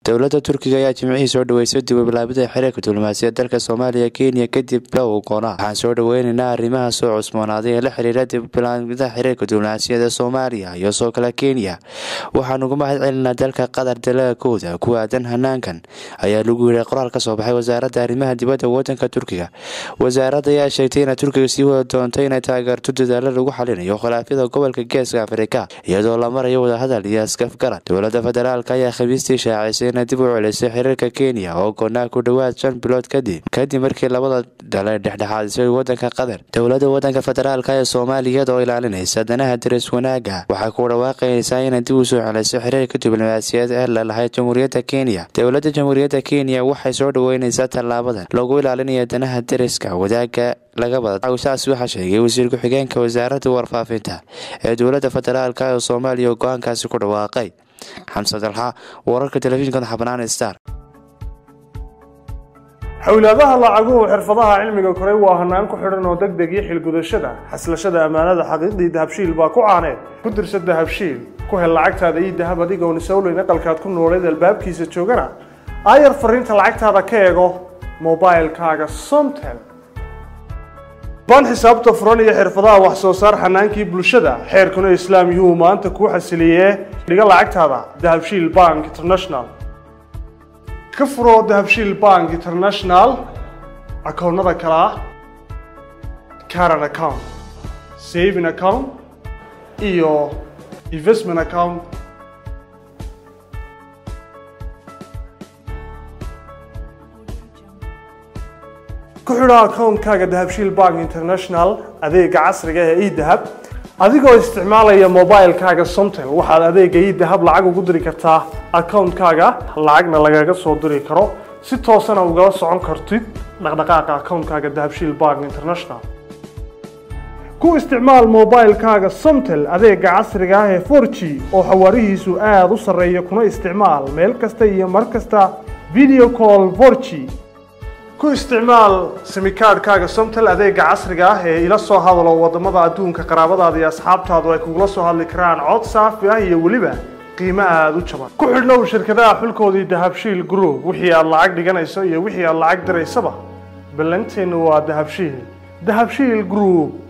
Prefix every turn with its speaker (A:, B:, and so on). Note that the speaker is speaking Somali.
A: dowladda turkiga ayaa jimcihii soo dhaweysay dib u bilaabida xiriirka diblomaasiyad dalka soomaaliya kenya kadib low goona waxaan soo dhaweyneynaa arrimaha soo cusboonaaday ee la xiriira dib ubilaabida xiriirka diblomaasiyadda soomaaliya iyo soo kale kenya waxaan uga mahad celinaa dalka qatar dalaagooda ku aadan hanaankan ayaa lagu yiray qoraal ka soo baxay wasaaradda arrimaha dibadda wadanka turkiga wasaaradda ayaa sheegtay inay turkiga sii wada doonto inay taageerto dadaalo lagu xalinayo khilaafyada gobolka geeska afrika iyadoo la marayo wadahadal iyo askafgarad dowladda federaalk ayaa khamiistii shaacisay inay dib u celisay xiriirka kenya oo goonaa ku dhowaad shan bilood kadib kadib markii labada dhale dhexdhexaadisay wadanka qatar dowladda wadanka federaalk ee soomaaliya oo ilaalinaysa danaha daris wanaaga waxay ku dhawaaqaysaa inay dib u soo celisay xiriirka diblomaasiyad ee lalahayd jamhuuriyadda kenya dowladda jamhuuriyadda kenya waxay soo dhaweyneysaa tallaabadan lagu ilaalinayo danaha dariska wadaaga laga bada saas waxaa sheegay wasiir ku-xigeenka wasaaradda warfaafinta ee dowladda federaalk ee soomaaliya oo go-aankaasi ku dhawaaqay xamse dalxa wararka telefishinka xabnaan star
B: xowlaadaha lacaguhu xirfadaha cilmiga koray waa hanaan ku xidhan oo deg deg iyo xilgudashada xaslashada ammaanada xaqiiqdii dahabshiil baa ku caaneed ku dirsa dahabshiil ku hel lacagtaada iyo dahab adigoon isowleyn aqalkaad ku nooleed albaabkiisa joogana aayar fariinta lacagtaada ka eego mobilkaaga somtel baan xisaabta furan iyo xirfadaha wax soo saar xanaankii bulshada xeerkuna islaam yuhuu maanta kuu xasiliyee dhiga lacagtaada dahabshiil bank international ka furo dahabshiil bank international akoonnada kale ah caran account saving account iyo investment account ku xidho akoonkaaga dahabshiil bank international adeega casriga ee edahab adigoo isticmaalaya mobilkaaga somtel waxaad adeega edahab lacag ugu diri kartaa akoonkaaga lacagna lagaga soo diri karo si toosana ugala socon kartid dhaqdhaqaaqa akoonkaaga dahabshiil bank international ku isticmaal mobilkaaga somtel adeega casriga ah ee for g oo xawaarihiisu aada u sarreeya kuna isticmaal meel kasta iyo mar kasta video call for g ku isticmaal simikaadhkaaga somtel adeega casriga ah ee ila soo hadalo wadamada adduunka qaraabadaada iyo asxaabtaadu ay kugula soo hadli karaan cod saafi ah iyo weliba qiimo aada u jaban ku xidhnow shirkadaha xulkoodii dahabshiil group wixii aad lacag dhiganayso iyo wixii aad lacag diraysaba ballanteennu waa dahabshiil dahabshiil group